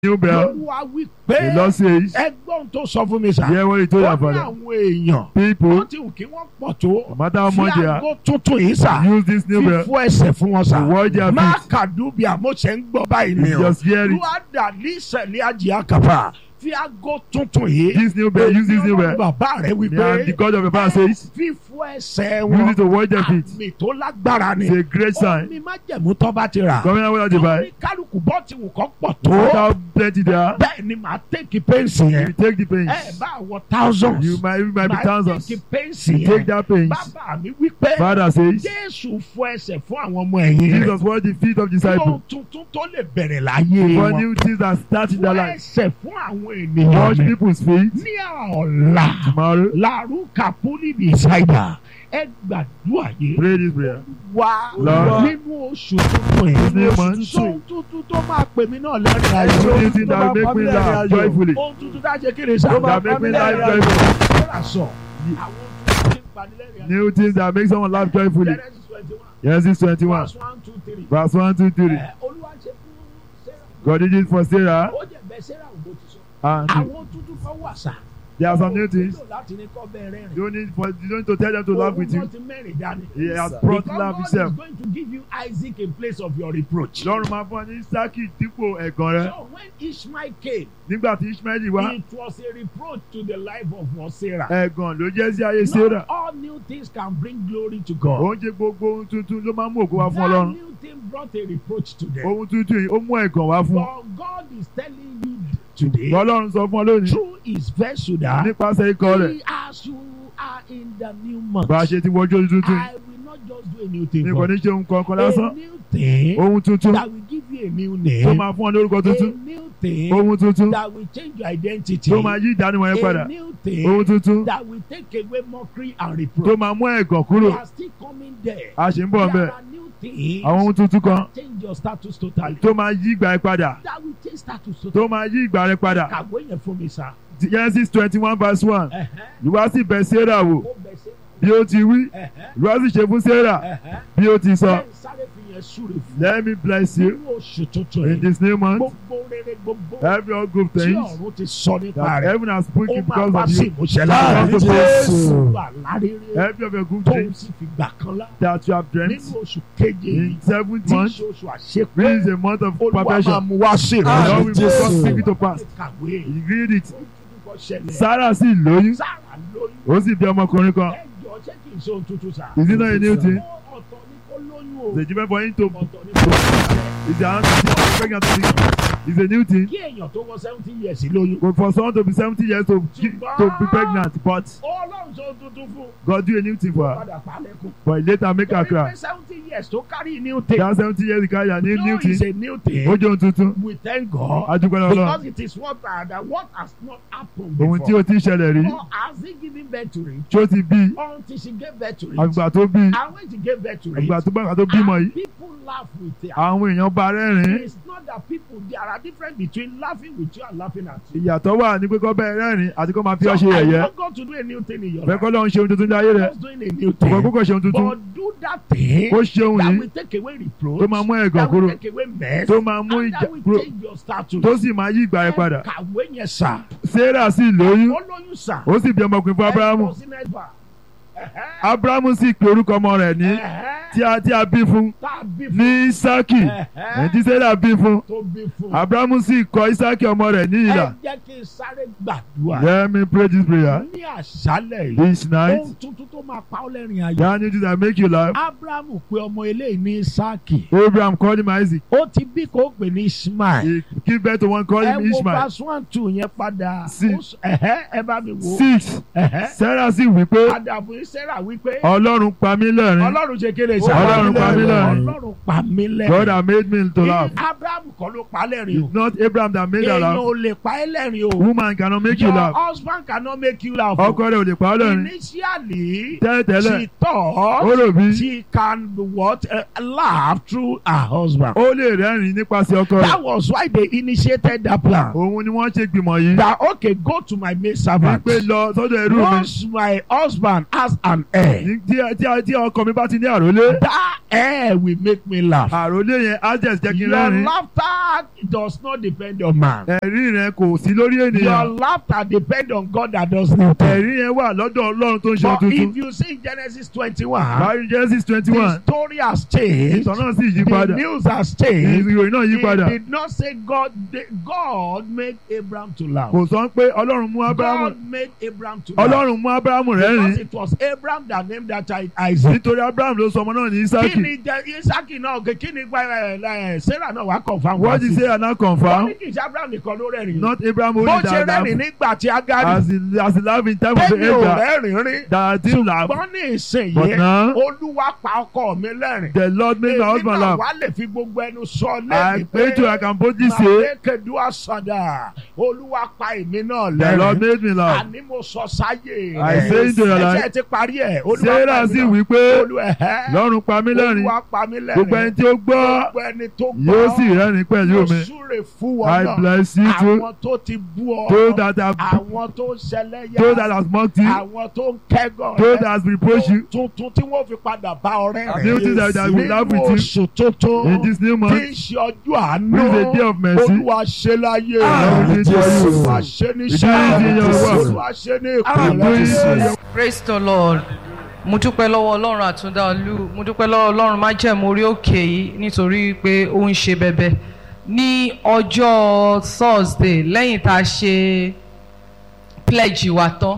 new bell. olúwa wí The pé Lord says, ẹgbọ́n tó sọ fún mi sà hear what he told ó your ní father. àwọn èèyàn People, wọ́n ti wù kí wọ́n pọ̀ tó no matter how much fi they are, àgọ́ tuntun yìí sà use this new bell fífọ́ ẹsẹ̀ fún wọn sà to wash their má feet. kàdúbì àmọ́ṣẹ́ ń gbọ́ báyìí ni You o just hear it. luada ní ìṣẹ̀lẹ̀ ajé àkàfà fi àgọ́ tuntun yìí This new bell, use this new Ọlọ́run bell. bàbá rẹ̀ wí Yeah, and the pé God of your father says, fífọ́ ẹsẹ̀ use wọn it to wash their feet. àmì tó lágbára ni It's a great ó sign. ní májẹ̀mú tó bá ti rà Come here, what you ó buy? ní kálukú bọ́ ti wù kọ́ pọ̀ No tó matter how plenty they are, bẹ́ẹ̀ ni màá tẹ́kì pẹ́ǹsì you yẹn take the pains. ẹ bá wọ thousands You might, you might be màá thousands. tẹ́kì pẹ́ǹsì You take yẹn that pains. bàbá mi wí pé Father says, jésù fọ ẹsẹ̀ fún àwọn ọmọ ẹ̀yìn rẹ̀ Jesus washed the feet of ohun disciples. tuntun tó lè bẹ̀rẹ̀ láyé For wọn new things that start in their fọ life. ẹsẹ̀ fún àwọn ènìyàn Wash mi people's feet. ní ọ̀la Tomorrow, làrúkà pólíbì ṣáìdà ẹ gbàdúrà yìí pray this prayer. wá Lord. nínú oṣù tuntun This new yìí month, sóhun tuntun tó máa pè mí náà lẹ́rìn new ayọ̀ things that will make me laugh joyfully. ohun tuntun tá a ṣe kéde sá That make me laugh joyfully. Sarah sọ àwọn tuntun tí ń panilẹ́rìn ayọ̀ New things that make someone laugh joyfully. Genesis twenty one Genesis 21, verse one two three verse 1, 2, 3. Ẹ, olúwa ṣe fún Sarah God did it for Sarah. ó jẹ́ bẹ́ẹ̀ Sarah ò bó ti sọ And àwọn tuntun kan wà sá there are some new things. Ó nílò láti ní kọ́ bẹ́ẹ̀ rẹ́rìn You don't need for you don't need to tell them to laugh with you. Òun náà ti mẹ́rin dání. He has sir. brought Because laugh God himself. is going to give you Isaac in place of your reproach. Lọ́run máa fún ọ ní Isaki dípò ẹ̀gàn rẹ. So when Ishmael came, Nígbà tí Ishmael wá, it was a reproach to the life of Sarah. ẹ̀gàn ló jẹ́ sí ayé Not Sarah. all new things can bring glory to God. Oúnjẹ gbogbo ohun tuntun ló máa ń mú ògo wá fún That Ọlọ́run. new thing brought a reproach to them. Ohun tuntun yìí ó mú ẹ̀gàn wá fún ọ. But God is telling you today Ọlọ́run sọ fún ọ lónìí through his vessel that nípasẹ̀ ikọ̀ rẹ̀. he, as you are in the new month, Bá a ṣe ti wọjú ojú tuntun yìí. I will not just do a new thing Ní for kò ní you. ṣe ohun kankan A lásán. new thing Ohun tuntun that will give you a new tó name. máa fún ọ lórúkọ A tuntun. new thing Ohun tuntun that will change your identity. tó máa yí ìdánimọ̀ yẹn padà. A new thing Ohun tuntun that will take away mockery and tó reproach. máa mú ẹ̀gàn We kúrò. are still coming there. A ṣì ń bọ̀ There bẹ́ẹ̀. are new things Àwọn ohun tuntun kan that change your status totally. tó máa yí ìgbà rẹ padà. That will change status Tó totally. máa yí ìgbà rẹ padà. Kàwé yẹn fún mi sá. Genesis twenty one verse one. Ẹ̀hẹ́. Ìwá sì bẹ̀ Sarah wò Ó bẹ̀ sí. bí ó ti wí. Ẹ̀hẹ́. Ìwá sì ṣe fún Sarah Ẹ̀hẹ́. bí ó ti sọ. Bẹ́ẹ̀ sáré fi yẹn súre fún. Let me bless you Nínú oṣù tuntun in yìí. this new month. Gbogbo rere gbogbo Every all good tí things ọ̀run ti sọ nípa that rẹ̀. heaven has Ó spoken máa because wá of sí you. ìmúṣẹ Come láàrin. to pass. Gbogbo àlárere Every of your good tó ń things sì fi gbà kan lá. that you have dreamt Nínú oṣù keje yìí. in seventh Tí month. ṣe oṣù àṣepé. This is a month of Olúwa máa perfection. mú wá sí The Ah, Lord ìrànlọ́wọ́. will Jesus. God speak it to pass. Kàwé. You read it. Ojúbọ ṣẹlẹ̀. Sarah sì lóyún. Sára lóyún. Ó sì bí ọmọkùnrin kan. Ẹjọ́ ṣé kì í ṣe ohun tuntun sá. Is it not a new thing? Ó ọ̀tọ̀ ní kó lóyún o. The given for him to Ọ̀tọ̀ ní kó lóyún. is the answer to pregnant to be. It's a new thing. Kí èèyàn tó wọ seventy years lóyún. But for someone to be seventy years to gi- to be pregnant, but Ọlọ́run ṣe ohun tuntun fún. God do a new thing for her. Padà pa lẹ́kùn. But he later make her Torí cry. pé seventy years tó carry new thing. That seventy years carry a new new No, it's thing. a new thing. Ó jẹ́ ohun tuntun. We thank God. Adúgbò náà Because lọ. it is what uh, that what has not happened Ohun tí before. o ti ṣẹlẹ̀ rí. Or has he given birth to it? Tí o ti bí. Until she gave birth to it. Àgbà tó bí. And when she gave birth to it. Àgbà tó bá àgbà tó bímọ and yìí. people laugh with her. Àwọn èèyàn bá rẹ́rìn-ín. It's not that people there are difference between laughing with you and laughing at you. Ìyàtọ̀ wà ní pé kọ́ bẹ́ẹ̀ rẹ́rìn-ín àti kọ́ máa fi So ọ́ ṣe I yẹ̀yẹ́. want God to do a new thing in your Fẹ́ life. kọ́ lọ́run ṣe ohun tuntun ní ayé rẹ̀. Just doing a new Ọ̀pọ̀ thing. kókò ṣe ohun tuntun. But do that thing Ó ṣe ohun that yìí will take away reproach. tó máa mú ẹ̀gàn that will kúrò. take away mess. Tó máa mú and ìjà that will kúrò. change your status. Tó sì máa yí ìgbà rẹ̀ padà. Kàwé yẹn sà. Sarah sì lóyún. Ó lóyún sà. Ó sì bí ọmọkùnrin fún Ábúráhámù. Ẹ lọ sí mẹ́fà. Ẹ̀hẹ́. Ábúráhámù sì pe orúkọ ọmọ rẹ̀ ní Ẹ̀hẹ́. tí a tí a bí fún Tá a bí fún. ní Ísákì. Ẹ̀hẹ́. Ẹni tí Sarah bí fún. Tó bí fún. Ábúráhámù sì kọ Ísákì ọmọ rẹ̀ ní ìlà. Ẹ jẹ́ kí n sáré gbàdúrà. Let me pray this prayer. Ní àṣálẹ̀ yìí. This night, Ohun tuntun tó máa pa ọ́ lẹ́rìn ayọ̀. that new thing that make you laugh. Ábúráhámù pe ọmọ eléyìí ní Ísáàkì. Abraham called him Isaac. Ó ti bí kó pè ní Ishmael. He give birth to one called Ẹ him wo Ishmael. verse one two yẹn padà. Six. Ó s- Ẹ̀hẹ́ ẹ bá mi wo. Six. Ẹ̀hẹ́. Sarah sì wí pé Àdàbò Sarah wípé. Ọlọ́run pa mí lẹ́rìn. Ọlọ́run ṣe kéde sá. Ọlọ́run pa mí lẹ́rìn. Ọlọ́run pa mí lẹ́rìn. God had made me to laugh. Abraham kọ́ ló pa lẹ́rìn o. It's not Abraham that made her Èèyàn laugh. ò lè pa ẹ́ lẹ́rìn o. Woman cannot make you Your laugh. husband cannot make you laugh. o. Ọkọ rẹ̀ ò lè pa ọ́ lẹ́rìn. Initially, Tẹ́lẹ̀tẹ́lẹ̀, she thought ó rò bí she can what uh, laugh through her husband. ó lè rẹ́rìn nípasẹ̀ ọkọ rẹ̀. That was why they initiated that plan. Òun ni wọ́n ṣe gbìmọ̀ yìí. That okay, go to my maid servant. Wípé lọ sọ́dọ̀ ẹrú mi. Once my husband has an heir, Ní- Tí tí- tí ọkọ mi bá ti ní àrólé. that air will make me laugh. àròlé yẹn á jẹ́ jẹ́ kí n Your rẹ́rìn. laughter does not depend on man. ẹ̀rí rẹ kò sí lórí Your ènìyàn. laughter depend on God that does nothing. ẹ̀rí yẹn wà lọ́dọ̀ ọlọ́run tó ń ṣe But tuntun. if you see Genesis 21, báyìí Genesis twenty the one story has changed. ìtàn náà sì yí The padà. news has changed. ìròyìn náà yí padà. He did not say God. God made Abraham to laugh. kò sọ pé ọlọ́run mú abrahamu God made Abraham to laugh. ọlọ́run mú abrahamu Because rẹ́rìn. it was Abraham that named that child Isaac. nítorí abraham ló sọ ọmọ náà ní Kí isaki. ni jẹ Isaki náà òkè kí ni gba ẹ ẹ Sarah náà wá confam wá what you sí. say and now Wọ́n confirm ní kì í ṣe Abraham nìkan ló rẹ́rìn. not abraham Bó only ṣe that rẹ́rìn laugh nígbà tí Agari as he as he laugh in time of the tẹ́mi ò anger rẹ́rìn rí. that he laugh Ṣùgbọ́n ní but ìsinyìí now Olúwa pa ọkọ mi lẹ́rìn. the lord make my Èmi husband náà laugh wá lè fi gbogbo ẹnu sọ I lẹ́yìn pray to I can boldly say Màlékèdú àsàdà Olúwa pa èmi náà the lord lẹ́rìn. made me laugh Àní mo sọ sáyé I say into your life Ẹsẹ̀ ti parí ẹ̀. Olúwa pa sarah èmi sì náà. wí pé Olúwa ẹ̀hẹ́. lọ́run pa mí lẹ́rìn Olúwa pa mí lẹ́rìn. gbogbo ẹni tí ó gbọ́ Gbogbo ẹni tó gbọ́. yóò sì rẹ́rìn pẹ̀lú Mo mi súre fún wọn I náà. bless you too Àwọn tó ti bú ọ. those that have Àwọn tó ń ṣẹlẹ́yà. those that have mocked you Àwọn tó ń kẹ́gàn those rẹ. that have reproached you Tuntun tí wọ́n fi padà bá ọrẹ́ rẹ̀. new things that that will laugh Nínú with oṣù tuntun. you in this new Tí month ń ṣe ọjọ́ àánú. This is a day of mercy. Olúwa ṣe láyé Lord, rẹ̀. we do you. Olúwa ṣe ní We do iṣẹ́. it in your work. Olúwa ṣe ní Hallelujah. ìpínlẹ̀. praise the lord mo dúpẹ́ lọ́wọ́ ọlọ́run àtúndá olú mo dúpẹ́ lọ́wọ́ ọlọ́run májẹ̀mú orí òkè yìí nítorí pé ó ń ṣe bẹbẹ ní ọjọ́ thursday lẹ́yìn tá a ṣe pledge wa tán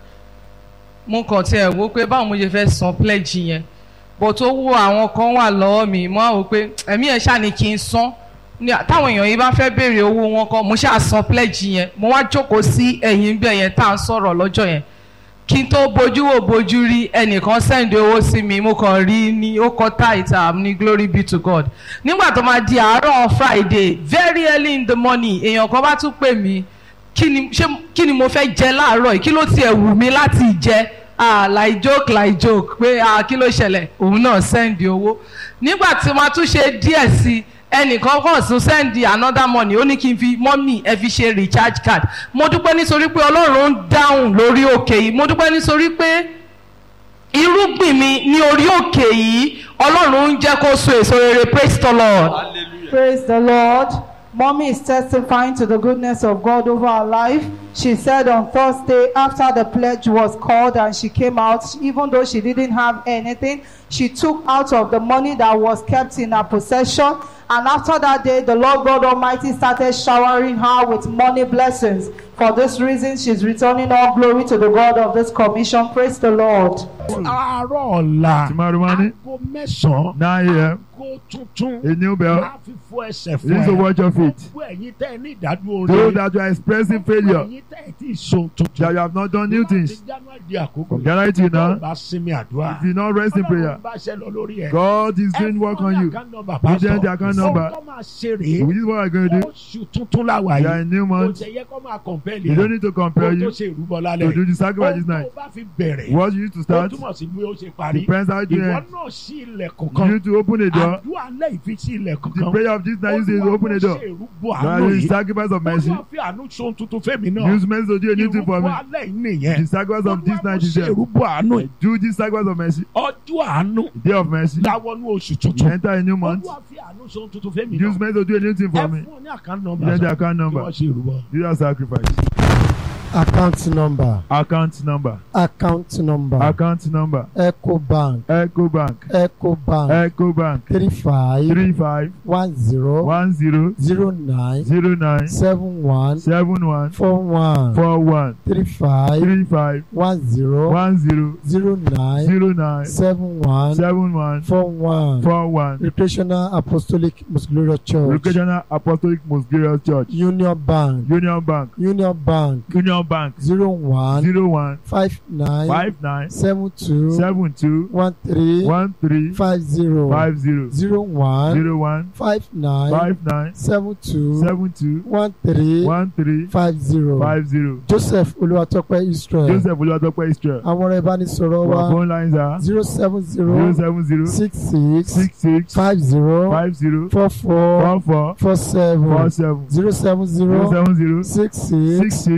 mo kàn tiẹ̀ wò pé báwo mo ṣe fẹ́ san pledge yẹn bó tó wo àwọn kan wà lọ́wọ́ mi mo á wò pé ẹ̀mí ẹ̀ ṣáà ni kí n san ní táwọn èèyàn yìí bá fẹ́ béèrè owó wọn kan mo ṣáà san pledge yẹn mo wá jókòó sí ẹ̀yìn bẹ́ẹ̀ yẹn tá à ń sọ̀rọ̀ lọ́jọ́ yẹn kí n tó bójú wò bójú rí ẹnìkan sẹ́ǹdì owó sí mi mo kàn rí ní ó kọ́ táìtà ní glory be to God nígbà tó máa di àárọ̀ Friday very early in the morning èèyàn kan bá tún pè mí kí ni ṣé kí ni mo fẹ́ jẹ láàárọ̀ yìí kí ló tiẹ̀ wù mí láti jẹ ah like joke like joke pé ah kí ló ṣẹlẹ̀ òun náà sẹ́ǹdì owó nígbà tí wọ́n tún ṣe díẹ̀ sí i ẹnìkan kàn tún sẹ́ndì another money ó ní kí n fi mọ́mì ẹ fi ṣe recharge card mo dúpẹ́ nítorí pé ọlọ́run ń dáhùn lórí òkè yìí mo dúpẹ́ nítorí pé irúgbìn mi ní orí òkè yìí ọlọ́run ń jẹ́ kó so èso rere praise the lord. Praise the Lord. Mommy is testifying to the goodness of God over her life. She said on Thursday, after the pledge was called and she came out, even though she didn't have anything, she took out of the money that was kept in her possession. And after that day, the Lord God Almighty started showering her with money blessings. For this reason, she's returning all glory to the God of this commission. Praise the Lord. Àárọ̀ ọ̀la. Tomorrow morning. Aago mẹ́sàn-án. nine a.m. Aago tuntun. a new bell Máa fi fọ ẹsẹ̀ fún you need to ẹ. watch your feet Gbogbo ẹ̀yin tẹ́ ẹ ní ìdádúró those rere. that you are expressing Gbogbo failure ẹ̀yin tẹ́ ẹ ti so tuntun. that you have not done new things Láti January di àkókò. from January till now Bá sinmi àdúrà. if you not rest in prayer Ọlọ́run bá ṣe lọ lórí ẹ̀. God is doing work on you Give them the account number. Ohun tó máa ṣe rèé. this is what I going to do Oṣù tuntun la wà you are yìí. in new Kò month tẹ̀ yẹ kó máa kọ̀m̀pẹ́lì you don't need to compare Kó tó you ṣe ìrúbọ to lálẹ́. do the sacrifice this Ohun night tó bá fi bẹ̀rẹ̀. what you used to Ó start túmọ̀ sí bí ó ṣe parí. depends how you Ìwọ end náà ṣí ilẹ̀kùn you kan. need to open a door Àdúrà alẹ́ ìfi ṣí ilẹ̀kùn the kan. prayer of this night is to open a door Olúwa mo ṣe ìrúbọ that àánú is yìí. sacrifice of mercy Olúwa fi àánú ṣe ohun tuntun fẹ́mi náà. use mercy to do a new thing for Ìrúbọ me alẹ́ yìí nìyẹn. the sacrifice of this Olúwa mo night is ṣe there ìrúbọ àánú yìí. do this sacrifice of mercy Ọjọ́ àánú day of mercy láwọnú oṣù you tuntun. enter a new month Olúwa fi àánú ṣe ohun tuntun fẹ́mi use náà. mercy to do a new thing Ẹ for me fún ọ ní àkáǹtì nọ́mbà. then the account Kí number wọ́n ṣe ìrúbọ. do that sacrifice account number account number account number account number ecobank ecobank ecobank ecobank three five three five one zero one zero zero nine zero nine seven one seven one four one four one three five three five one zero one zero zero nine zero nine seven one seven one four one four one recreational apostolic most glorious church Recreational Apostolic Most Glorious Church union bank Union Bank union bank Union Bank zero one zero one five nine five nine seven two seven two one three one three five zero five zero zero one zero one five nine five nine seven two seven two one three one three five zero five zero joseph olúwatópẹ́ israel Joseph Olúwatópẹ́ Israel àwọn ọ̀rọ̀ ìbánisọ̀rọ̀ our wa phone lines are zero seven zero zero seven zero six six six six five zero five zero four four four four four seven four seven zero seven zero zero seven zero six six six six five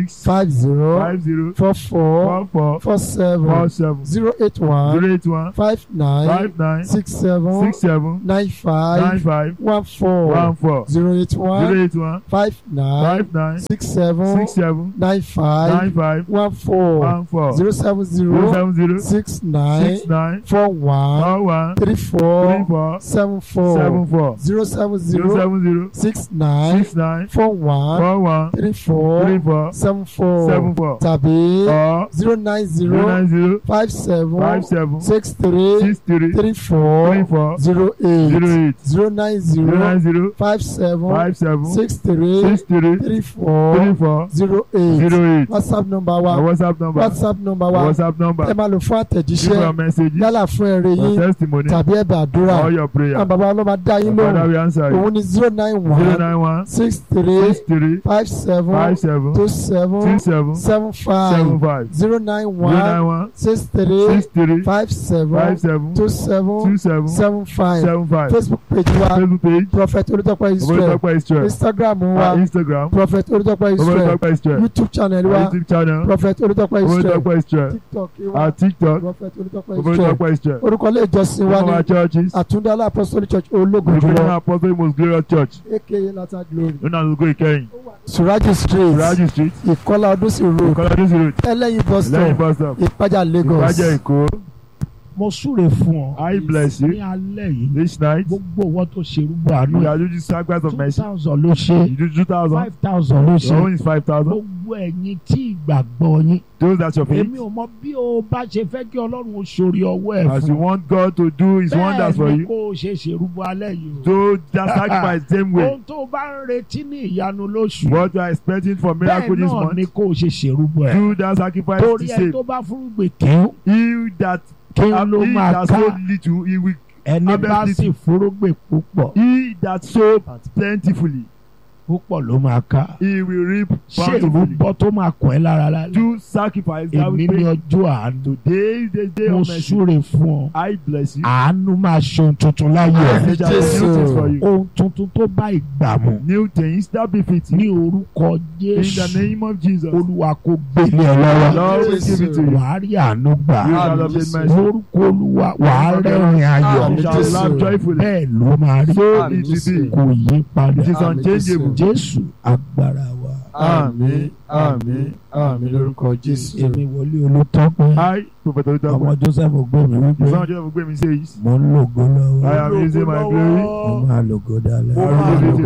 five zero five zero four four four four four seven four seven zero eight one zero eight one five nine five nine six seven six seven nine nine five five one four one four zero eight one zero eight one five nine five nine six seven six seven nine five nine five one four one four zero seven zero zero seven zero six nine six nine four one four one three three four four seven four seven four zero seven zero zero seven zero six nine six nine four one four one three three four four seven four seven four tàbí or zero nine zero zero nine zero five seven five seven six three six three three three four four zero zero eight eight zero nine zero zero nine zero five seven five seven six three six three three three four four zero eight zero eight whatsapp number our wa whatsapp number whatsapp number our wa whatsapp number ẹ máa lò fún give your àtẹ̀jíṣẹ́ messages yálà fún ẹ̀rẹ̀ your yín testimony tàbí ẹ̀bẹ̀ àdúrà all your prayer àwọn bàbá ọlọ́mọ dá yín Father lóhùn we answer you òun ni zero nine zero one nine one six three six three five seven five seven two seven six seven seven seven five five zero nine zero nine one one six three six three five seven five seven two seven two seven seven five seven five facebook page wa facebook page prophet olùtọ́pẹ́ israel Oborotokpa Israel instagram our wa instagram prophet olùtọ́pẹ́ israel Oborotokpa Israel youtube channel our wa youtube channel prophet olùtọ́pẹ́ israel Oborotokpa Israel tiktok wa our tiktok prophet olùtọ́pẹ́ israel Oborotokpa Israel orúkọ ilé ìjọsìn wa one of our ní churches àtúndálá apostolic church ológun the jùlọ Christian apostle most glorious church aka lata glory nínú àdúgbò ìkẹyìn suraji street Raji street ìkọlá ọdúnsì road kọlọdún sí road ẹlẹ́yin bus lẹ́yìn stop bus stop ìpájà lagos ìbàjẹ́ èkó mo súre fún ọ I bless ní you alẹ́ yìí this night gbogbo owó tó ṣe rúbọ àánú you are using sacrifice of two mercy thousand ló ṣe you do two thousand five thousand ló your ṣe own is five thousand gbogbo ẹ̀yin tí ìgbàgbọ́ yín those that your faith èmi ò mọ bí o bá ṣe fẹ́ kí ọlọ́run ó ṣorí ọwọ́ ẹ̀ as you fún want God to do his wonders for bẹ́ẹ̀ ni you kó o ṣe ṣèrúbọ alẹ́ yìí o do that sacrifice same way ohun tó o bá ń retí ní ìyanu lóṣù what you are expecting for miracle bẹ́ẹ̀ this náà ni month kó o ṣe ṣèrúbọ ẹ̀ do that sacrifice torí the ẹ same tó bá fúrúgbìn kíw he that kíw have ló he máa that ká sow little he will ẹni harvest bá sì little. fúrúgbìn púpọ̀ he that sow plentifully púpọ̀ ló máa ká he will reap ṣé bountifully ìrúbọ tó máa kàn ẹ́ lára lálẹ́ do sacrifice that èmi will ní pay ọjọ́ àánú today is the day mo of mercy súre fún ọ I bless you àánú máa ṣe ohun tuntun láyé ẹ He shall do new things for you ohun tuntun tó bá ìgbà mu new things that befit ní you orúkọ in the Jésù name of Jesus olúwa kó gbélé ẹ lọ́wọ́ Lord will give it to you wàá rí àánú gbà you shall obtain mercy lórúkọ olúwa wàá rẹ́rìn ayọ̀ you shall laugh joyfully bẹ́ẹ̀ ló máa rí so Amen. it will be kò yí padà it is unchangeable Jésù agbára wa àmín àmín àmín lórúkọ Jésù. èmi wọlé olùtọ́pẹ́ I prophet ọmọ Olutọpẹ Joseph gbẹmí wípé the son of Joseph Ogbemi says mo ń lògo I lọ́wọ́ am using my glory mo máa lògo dalẹ́ I will use it